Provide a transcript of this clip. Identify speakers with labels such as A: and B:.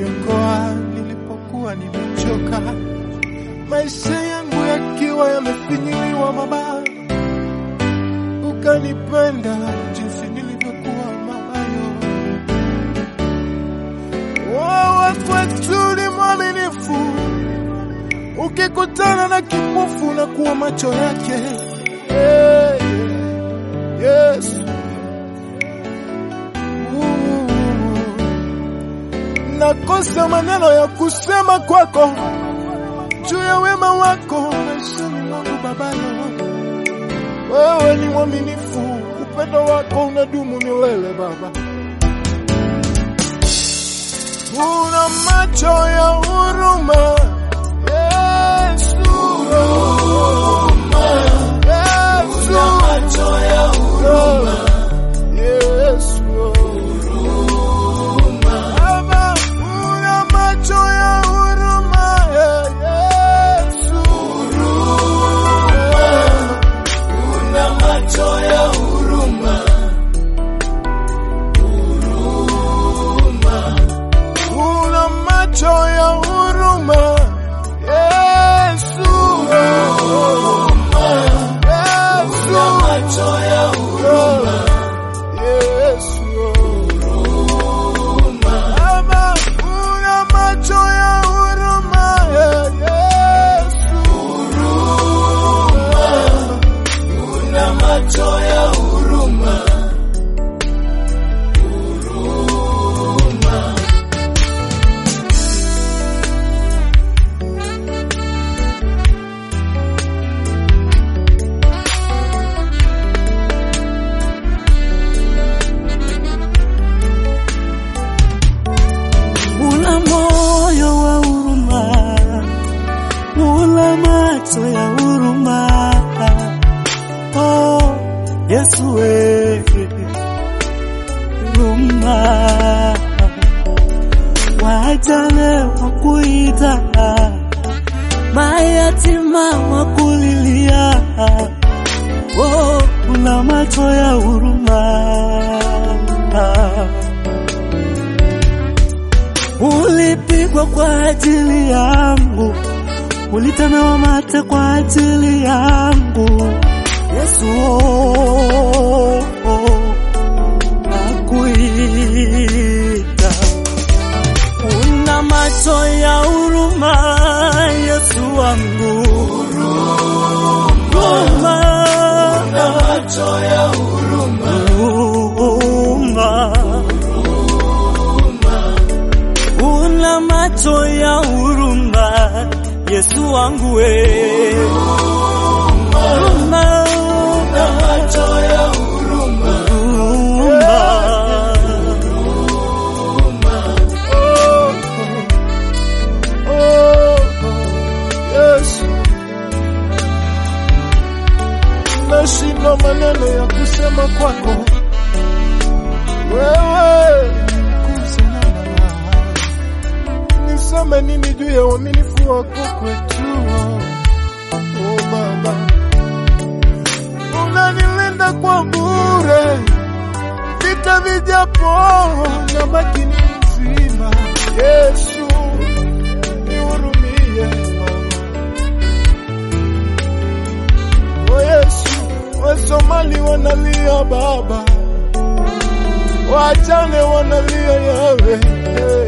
A: ukaniokoa nilipokuwa nimechoka, maisha yangu yakiwa yamefinyiliwa mabaya, ukanipenda jinsi nilivyokuwa mabayo. Wewe kwetu ni mwaminifu, ukikutana na kipofu na kuwa macho yake. Hey, yes. Ooh. Nakosa maneno ya kusema kwako juu ya wema wako maishani mwangu babayo. Wewe ni mwaminifu, upendo wako unadumu milele Baba. Una macho ya huruma Yesu, Yesu, Yesu, Baba, una macho ya huruma Yesu, una macho ya huruma Yesu, Yesu, Baba, una macho ya huruma Yesu,
B: Una moyo wa huruma, una macho ya huruma. Oh, Yesu we huruma, wajane wakuita, mayatima wakulilia. Oh, una macho ya huruma. Ulipigwa kwa ajili yangu, ulitemewa mate kwa ajili yangu. Yesu oh, oh, nakuita. Una macho ya huruma, Yesu wangu. Huruma. Huruma. una macho ya huruma, Yesu wangu we. Huruma. Huruma.
A: Oh, Yesu, nashindwa maneno ya kusema kwako wewe, kusalama. Niseme nini juu ya uaminifu wako kwetu? Oh Baba, unanilinda kwa bure, vita vijapo na makini mzima. Yesu, nihurumie O Yesu, Wasomali wanalia Baba, wajane wanalia yawe